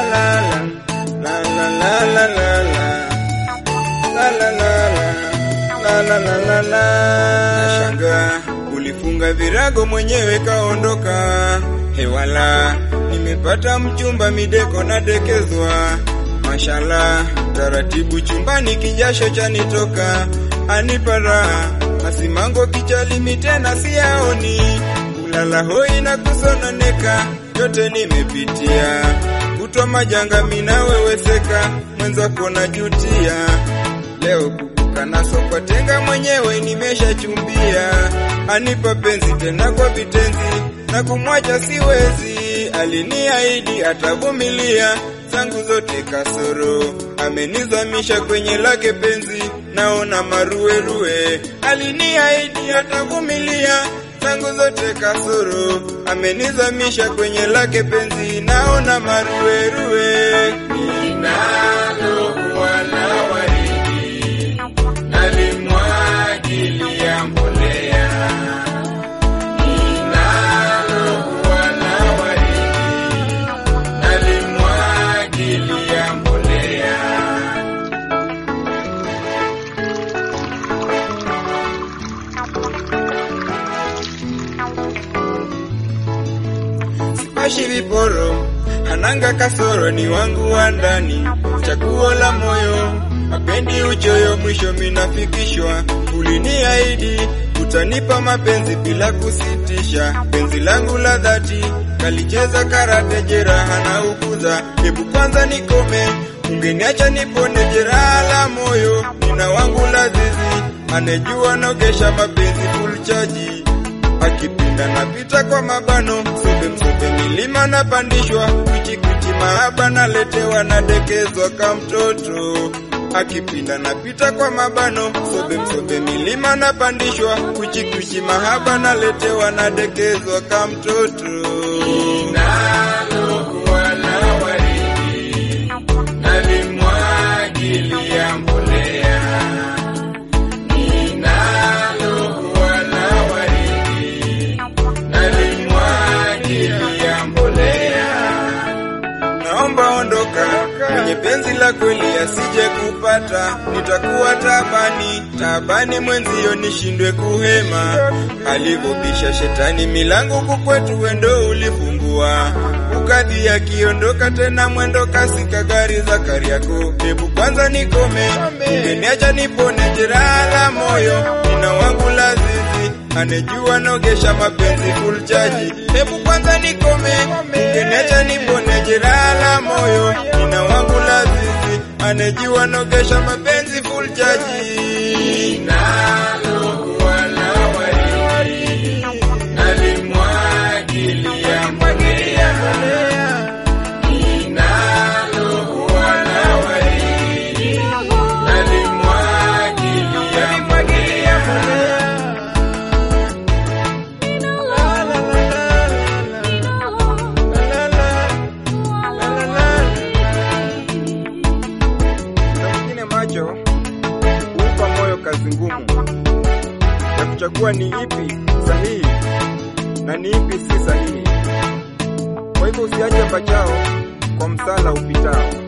la la la la la la la La la la la la la la la. Nashangaa ulifunga virago mwenyewe kaondoka. Hewala, nimepata mchumba mideko nadekezwa. Mashallah, taratibu chumbani kijasho chanitoka. Anipa raha, asimango kichalimi tena siyaoni. Kulala hoi na kusononeka, yote nimepitia. Kutwa majanga minaweweseka, mwenzako najutia. Leo kubuka naso kwa tenga mwenyewe nimeshachumbia, anipa penzi tena kwa vitenzi na kumwacha siwezi. Aliniahidi atavumilia zangu zote kasoro, amenizamisha kwenye lake penzi, naona maruerue. Aliniahidi atavumilia zangu zote kasoro, amenizamisha kwenye lake penzi, naona maruerue. Ninalokuwa na waridi nalimwagilia mbolea, ninalokuwa na waridi nalimwagilia mbolea. Sipashi viporo, hananga kasoro, ni wangu wa ndani, chaguo la moyo, mapendi uchoyo, mwisho minafikishwa. Uliniahidi utanipa mapenzi bila kusitisha, penzi langu la dhati kalicheza karate, jeraha na ukuza. Hebu kwanza nikome, ungeniacha nipone jeraha la moyo, nina wangu lazizi, anejua nogesha mapenzi full charge akipinda napita kwa mabano, msobe msobe milima napandishwa, kwichi kwichi mahaba naletewa, nadekezwa ka mtoto. Akipinda napita kwa mabano, msobe msobe milima napandishwa, kwichi kwichi mahaba naletewa, nadekezwa ka mtoto. Ninalokuwa na waridi nalimwagilia mbolea ninalokuwa na waridi nalimwagilia mbolea. Naomba ondoka mwenye penzi la kweli asije kupata, nitakuwa tabani tabani, mwenzio nishindwe kuhema. Alivyobisha shetani milango kukwetu, wendo ulifungua ukadhi akiondoka tena mwendo kasi kagari za Kariako. Hebu kwanza nikome, ungeniacha nipone jeraha la moyo, nina wangu lazizi anejua nogesha mapenzi full charge. Hebu kwanza nikome, ungeniacha nipone jeraha la moyo, nina wangu lazizi anejua nogesha mapenzi full charge. Nalokuwa na waridi nalimwagilia mbolea ninalokuwa na waridi nalimwagilia mbolea na mwingine macho huupa moyo kazi ngumu ya kuchagua ni ipi sahihi na ni ipi si sahihi. Kwa hivyo usiache pachao kwa msala upitao.